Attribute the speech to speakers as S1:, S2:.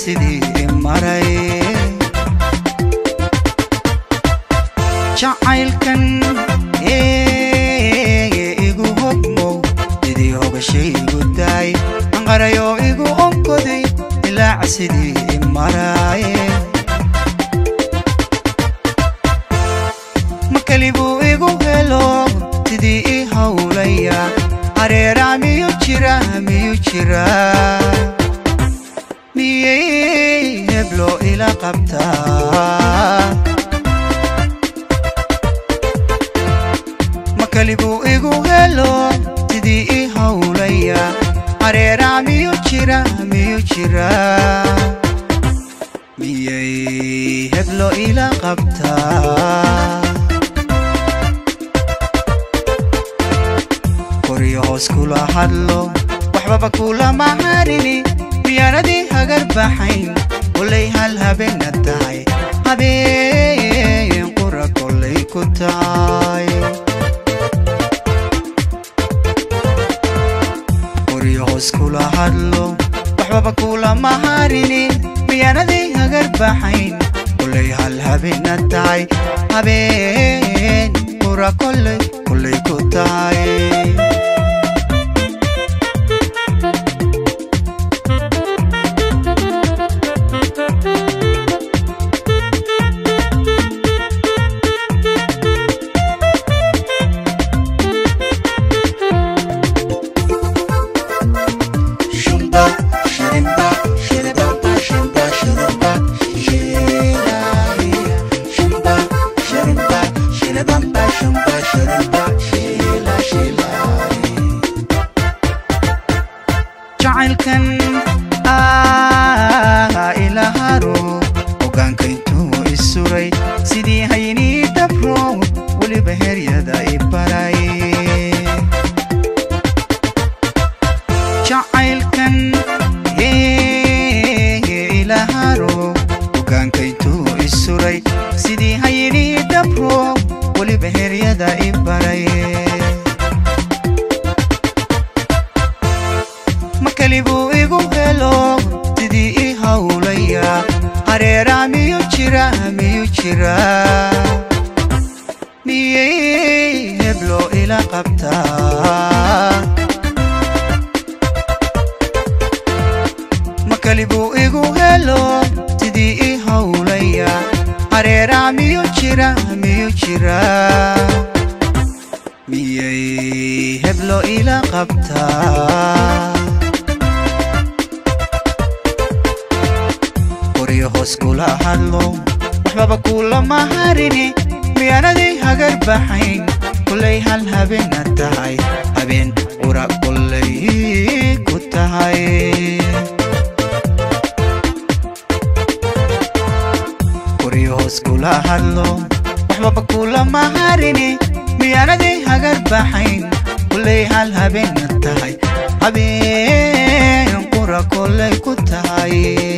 S1: sidii maray jacaylkan igu hogmow sidii hogashaygu daay anqarayoo igu onkoday ilaac sidii maray makalibuu igu helo sidii i hawlaya hareeraa miyuu jira miyuu jira miyay heblo ila qabtaa makalibuu igu helo sidii i hawlaya hareeraa miyuu jira miyuu jira miyay heblo ila qabtaa koryo hoos kula hadlo waxbaba kulama harini miyaanadii hagar baxayn kolay hal habeena tahay habeen qura kolay ku tahay koryo hoos kula hadlo waxbaba kulama harini miyaanadii hagar baxayn kolay hal habeena tahay habeen qura kolay kolay ku tahay jacaylkan ila haro hogaanka intuu isuray sidii haynii dabro weliba heryada i baray jacaylkan ila haro hogaanka intuu isuray sidii haynii dabro weliba heryada i baray makalibuu igu helo sidii i hawlaya hareeraa miyuu jira miyuu jira miyay heblo ila qabtaa makalibuu igu helo sidii i hawlaya hareeraa miyuu jira miyuu jira miyay heblo ila qabtaa koryo hoos kula hadlo waxbaba kulama harini miyaanadii hagar baxayn kolay hal habeena tahay habeen qura kolay ku tahay koryo hoos kula hadlo waxbaba kulama harini miyaanadii hagar baxayn kolay hal habeena tahay habeen qura kolay ku tahay